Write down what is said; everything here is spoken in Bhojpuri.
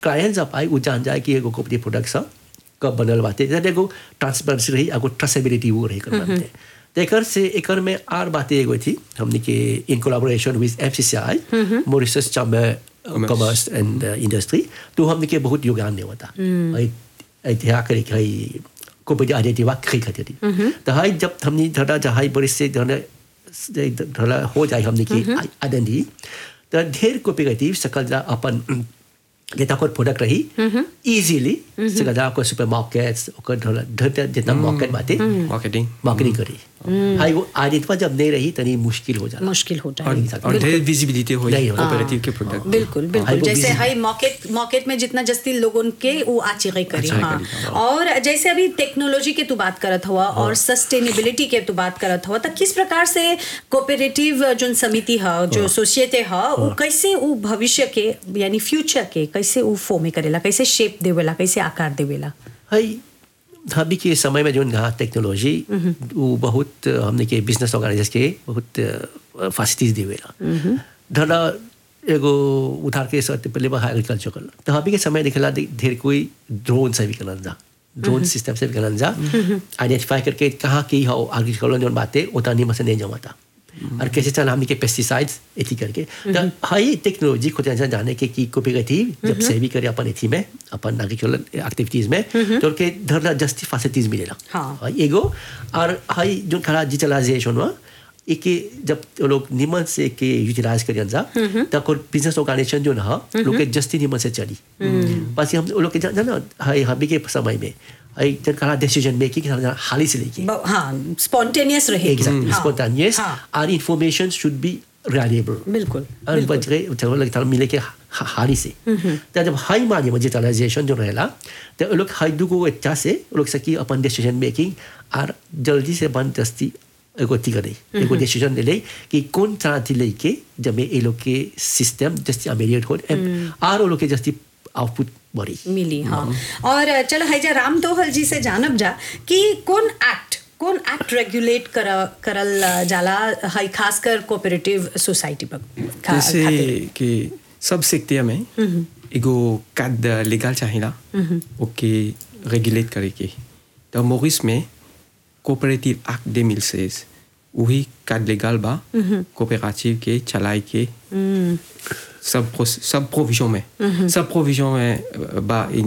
क्लायंट जब आई उ जान जाए कि एगो कोऑपरेटिव प्रोडक्ट सा कब बनल बाटे जब एगो ट्रांसपेरेंसी रही एगो ट्रेसेबिलिटी वो रही कर बनते तेकर से एकर में आर बातें एगो थी हमने के in collaboration with FCCI Mauritius chamber commerce and industry तो हमने के बहुत योगदान ने होता ऐतिहासिक करे कि कोऑपरेटिव आइडेंटिटी खरी खातिर तो हाई जब हमने धरा जहाई बड़े से धरा धरा हो जाए हमने की आइडेंटिटी तो ढेर कोऑपरेटिव सकल जा अपन जेता कोई प्रोडक्ट रही इजीली सकल जा कोई सुपरमार्केट्स ओकर धरा धर जितना मार्केट बाटे मार्केटिंग मार्केटिंग करी हाई वो आइडेंटिटी जब नहीं रही तनी मुश्किल हो जाला मुश्किल हो और जाए और ढेर विजिबिलिटी हो नहीं हो। कोऑपरेटिव के प्रोडक्ट बिल्कुल बिल्कुल हाई वो जैसे busy- हाई मार्केट मार्केट में जितना जस्ती लोगों के वो आचिगे करी आचिगे हाँ करी, हाँ। और जैसे अभी टेक्नोलॉजी के तू बात करत हुआ और सस्टेनेबिलिटी के तू बात करत हुआ तो किस प्रकार से कोऑपरेटिव जो समिति है जो सोसाइटी है वो कैसे वो भविष्य के यानी फ्यूचर के कैसे वो फॉर्म करेला कैसे शेप देवेला कैसे आकार देवेला हाई अभी के समय में जो नया टेक्नोलॉजी वो बहुत अ, हमने के बिजनेस ऑर्गेनाइजर्स के बहुत फैसिलिटीज देवेला धरा एगो उधार के साथ पहले बा एग्रीकल्चर कर तो अभी के समय दिखेला दे- ढेर कोई ड्रोन से भी करन जा ड्रोन सिस्टम से भी करन जा आइडेंटिफाई करके कहाँ की हो एग्रीकल्चर जो बातें उतना नहीं मसे नहीं जमाता और कैसे चला हमने के पेस्टिसाइड्स एथी करके तो हाई टेक्नोलॉजी खुद ऐसा जाने के की कोऑपरेटिव जब से भी करे अपन एथी में अपन एग्रीकल्चर एक्टिविटीज में तो के धरना जस्ती फैसिलिटीज मिलेला हाँ। हाई एगो और हाई जो खरा डिजिटलाइजेशन हुआ एक जब वो लोग निमन से के यूटिलाइज करियन जा तब को बिजनेस ऑर्गेनाइजेशन जो ना लोग के जस्ती निमन से चली बस हम वो लोग के जाना हाई हबी के समय में हाई जन खरा डिसीजन मेकिंग हाली से लेके ब- हाँ स्पॉन्टेनियस रहे exactly हाँ, spontaneous हाँ, our information should be reliable बिल्कुल और बच गए चलो लगता मिले के हा- हारी से तो जब हाई मानी डिजिटलाइजेशन जो रहेला तो वो लोग हाई दुगो अच्छा से वो लोग सकी अपन डिसीजन मेकिंग और जल्दी से बन दस्ती एगो ती करे एगो डिसीजन ले ले कि कौन तरह थी लेके जब ये लोग के सिस्टम जस्ती अमेरियट हो और वो लोग के जस्ती आउटपुट बढ़ी मिली हाँ और चलो हैजा राम दोहल जी से जानब जा कि कौन एक्ट कौन एक्ट रेगुलेट कर करल जाला है खासकर कोऑपरेटिव सोसाइटी पर खा- जैसे खातिर। कि सब सेक्टर में एगो कार्ड लीगल चाहिला ओके रेगुलेट करे के तो मोरिस में कोऑपरेटिव एक्ट दे मिल से वही कार्ड लीगल बा कोऑपरेटिव के चलाए के सब प्रो- सब प्रोविजन में सब प्रोविजन में बा